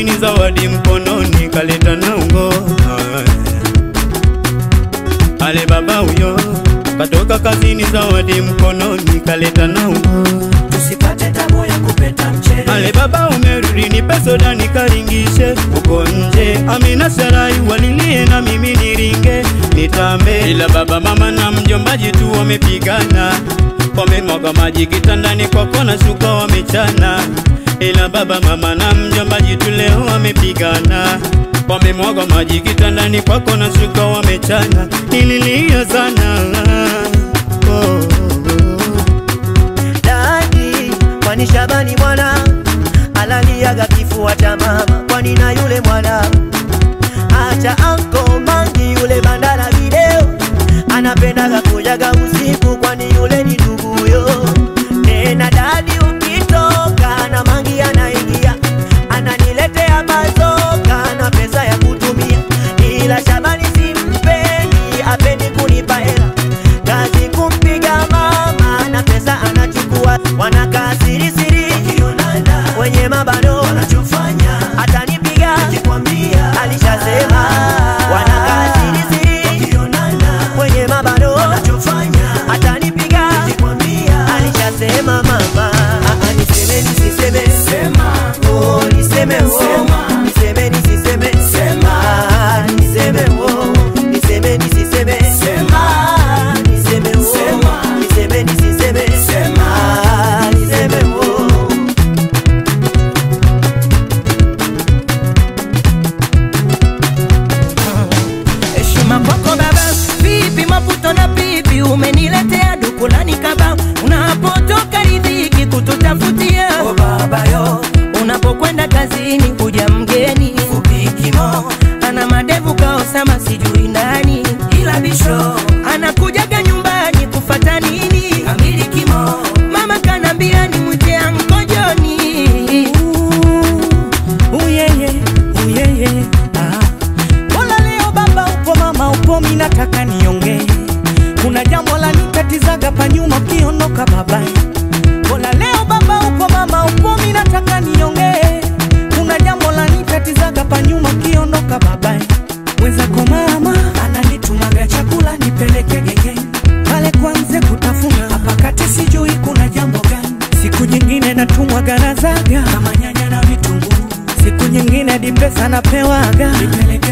kazini, zawadi mkononi, kaleta na ungo. Ale baba huyo katoka kazini, zawadi mkononi, kaleta na ungo. tusipate tabu ya kupeta mchele Ale baba umerudi, nipe soda nikaringishe uko nje. Amina Sarai walilie na mimi niringe nitambe, ila baba mama na mjombaji tu wamepigana, wamemwaga maji kitandani kwako na shuka wamechana, ila baba mama na mjombaji tu leo wamepigana wamemwaga maji kitandani kwako na shuka wamechana, nililia sana oh, oh, oh. dadi kwani Shabani mwana alaliaga kifua cha mama kwani na yule mwana acha anko mangi yule bandala video anapendaga kujaga usiku kwani yule ni nduguyo tena dadi ukitoka na mangi anaingia ananiletea bazoka na pesa ya kutumia ila Shabani simpendi apendi kunipa hela kazi kumpiga mama na pesa anachukua wanakaa siri siri wenye mabano wanachofanya atanipiga alishasema wanakaa siri siri wenye mabano wanachofanya atanipiga alishasema mama Ah, ah, niseme nisiseme oh niseme oh niseme nisiseme ah niseme oh niseme nisiseme ah niseme oh niseme nisiseme ah niseme oh heshima kwako baba, vipi maputo na pipi, umeniletea dukulani kaba, unapotoka ridhiki kututafutia oh baba yo unapokwenda kazini kuja mgeni upikimo ana madevu kaosama sijui nani ila bisho anakujaga nyumbani kufata nini amilikimo mama kanambia ni mwite ankojoni uyeye uyeye ah. Mbona leo baba upo mama upo mi nataka niongee kuna jambo la nitatizaga pa nyuma ukiondoka babae Mbona leo baba upo mama upo mi nataka niongee kuna jambo la nitatizaga pa nyuma ukiondoka babae mwenzako mama ananitumaga chakula nipeleke gengeni pale kwanze kutafuna hapa kati sijui kuna jambo gani siku nyingine natumwaga na zaga kama nyanya na vitunguu siku nyingine dimpesa napewaga nipeleke